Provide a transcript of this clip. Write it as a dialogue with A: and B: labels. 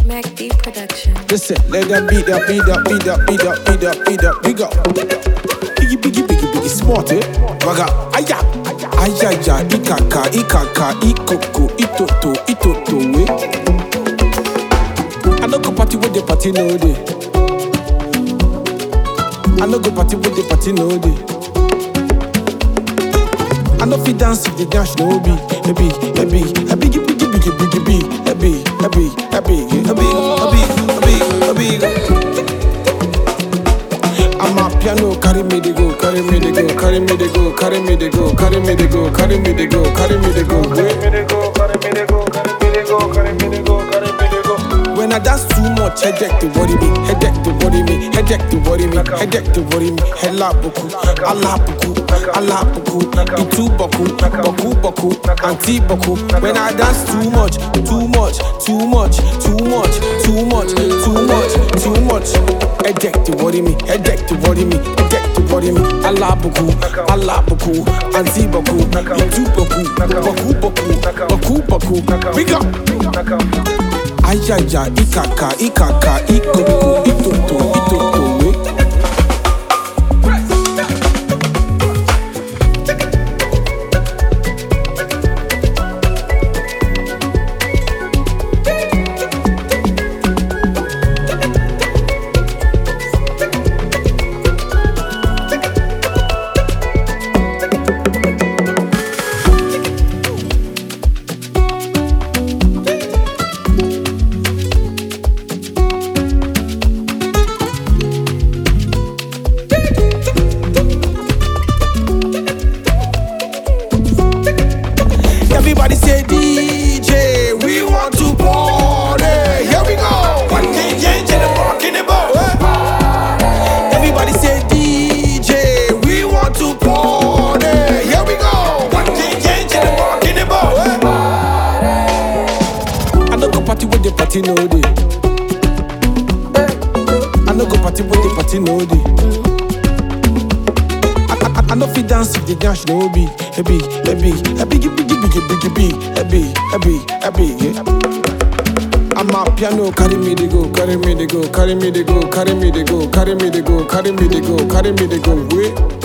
A: Mac D Production.
B: Listen, let that beat that beat that beat that beat that beat that beat that big up. Biggie biggie biggie biggie smart eh. Waga aya aya ya ikaka ikaka ikoko itoto itoto we. I no go party with the party no day. I no go party with the party no day. I no fit dance if the dance no be, a be, a be, a biggie biggie biggie biggie be, a be, a be, a be, a be, a be, a be, a be. I'm a piano, carry me the go, carry me the go, carry me the go, carry me the go, carry me the go, carry me the go, carry me the go. When I dance too much, headache to worry me, headache to worry me, headache to worry me, headache to worry me. Hella boku, Allah boku, Allah boku, itu boku, boku boku, anti boku. When I dance too much, too much, too much, too much, too much, too much, too much. Headache to worry me, headache to worry me, headache to worry me. Allah boku, Allah boku, anti boku, itu boku, boku boku, boku boku. Big up. Ayaya, ikaka, ikaka, ikoko, itoto, itoto, we. Everybody say DJ, we want to party. Here we go. One king, change in the park in the boat. Everybody say DJ, we want to party. Here we go. One king, change in the park in the boat. I no go party with the party no day. I no go party with the party no day. I, I, I no fit dance if the dance no be a be a be a biggie biggie biggie biggie be a be a be a be. Yeah. I'm a piano, carry me the go, carry me the go, carry me the go, carry me the go, carry me the go, carry me the go, carry me the go. Wait.